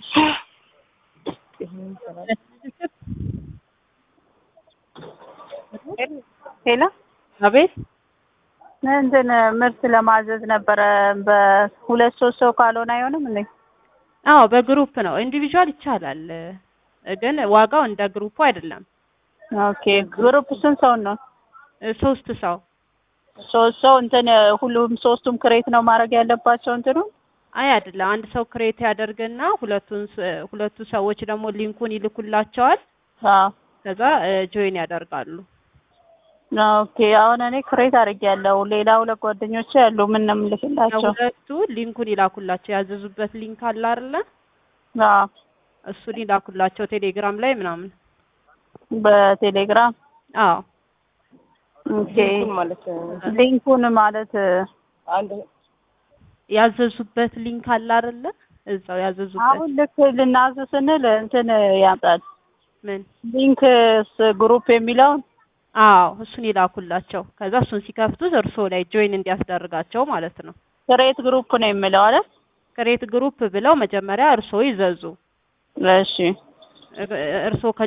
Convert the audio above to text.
ሄሎ አቤት እንትን ምርት ለማዘዝ ነበረ። በሁለት ሶስት ሰው ካልሆነ አይሆንም እንዴ? አዎ በግሩፕ ነው። ኢንዲቪዥዋል ይቻላል፣ ግን ዋጋው እንደ ግሩፑ አይደለም። ኦኬ ግሩፕ ስንት ሰው ነው? ሶስት ሰው ሶስት ሰው እንትን ሁሉም ሶስቱም ክሬት ነው ማድረግ ያለባቸው እንትኑ አይ አይደለም። አንድ ሰው ክሬት ያደርግና ሁለቱን ስ- ሁለቱ ሰዎች ደግሞ ሊንኩን ይልኩላቸዋል። አዎ ከዛ ጆይን ያደርጋሉ። ኦኬ አሁን እኔ ክሬት አድርጌያለሁ። ሌላ ሁለት ጓደኞቼ ያሉ ምን ነው የምልክላቸው? ሁለቱ ሊንኩን ይላኩላቸው። ያዘዙበት ሊንክ አለ አይደለ? አዎ እሱን ይላኩላቸው ቴሌግራም ላይ ምናምን። በቴሌግራም አዎ ኦኬ ሊንኩን ማለት አንድ ያዘዙበት ሊንክ አለ አይደለ? እዛው ያዘዙበት አሁን ልክ ልናዝ ስንል እንትን ያምጣል ምን ሊንክ ግሩፕ የሚለውን አዎ እሱን ይላኩላቸው። ከዛ እሱን ሲከፍቱት እርስዎ ላይ ጆይን እንዲያስደርጋቸው ማለት ነው። ክሬት ግሩፕ ነው የሚለው አይደል? ክሬት ግሩፕ ብለው መጀመሪያ እርስዎ ይዘዙ። እሺ እርስዎ